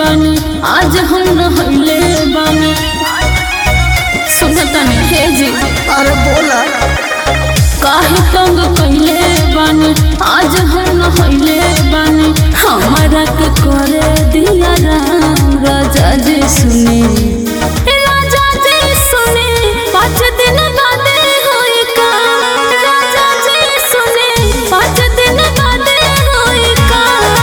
बानी आज हम नहले बानी सुनतनी हे जी अरे बोला काहे तंग कइले बानी आज हम नहले बानी हमारा के करे दिया राम राजा जी सुने ए राजा जी सुने पाँच दिन बादे होई का राजा जी सुने पाँच दिन बादे होई का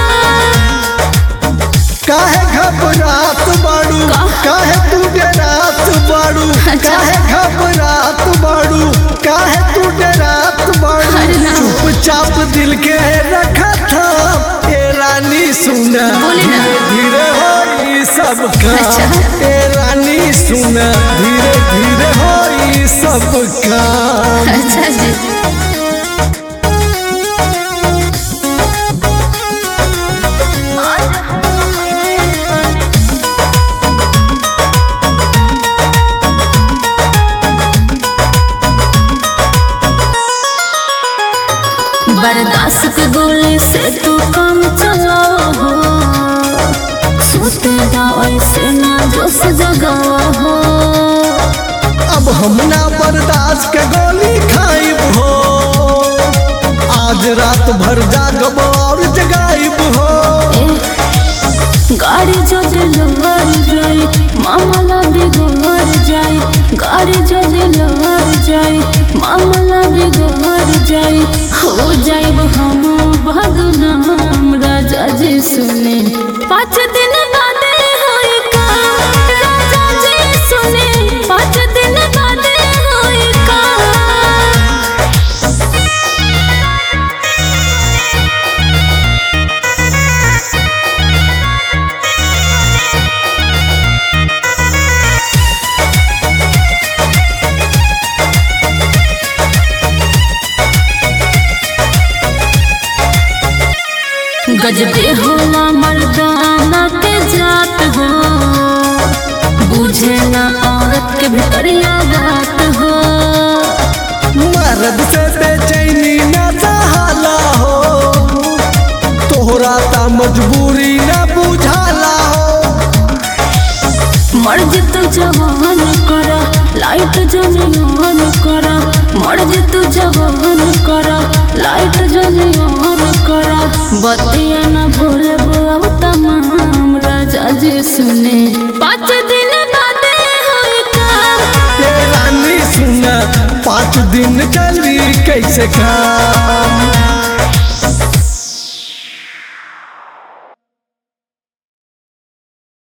काहे घबरात बाड़ू का? काहे तू डरात बाड़ू अच्छा। काहे घबरात बाड़ू काहे तू डरात बाड़ू अरे ना। चुपचाप दिल के रखा था ए रानी सुना बोली ना। धीरे होई सब काम अच्छा। ए रानी सुना धीरे धीरे होई सब काम अच्छा जी बर्दाश्त के गोले से तू काम चलाओ हो सोते जाओ ऐसे ना जोश जगाओ हो अब हम ना बर्दाश्त के गोली खाइब हो आज रात भर जागब और जगाइब हो ए, गाड़ी जो दिलवर जाए मामला बिगड़ जाए गाड़ी जो दिलवर जाए मामला बिगड़ जाए हो जाए हम बदनाम राजा जी सुने पाँच दिन बादे होई का राजा जी सुने पाँच दिन बादे होई का गजबे होला मर्दाना के जात हो बुझे ना औरत के भितरिया बात हो मर्द से बेचैनी ना सहाला हो तोहरा ता मजबूरी ना बुझाला हो मर्ज तो जवान करा लाइट जनियान करा मर्ज तो जवान करा लाइट जनियान करा बतिया न भूले बुआ तमाम राजा जी सुने पाँच दिन बादे होई का ए रानी सुना पाँच दिन चली कैसे काम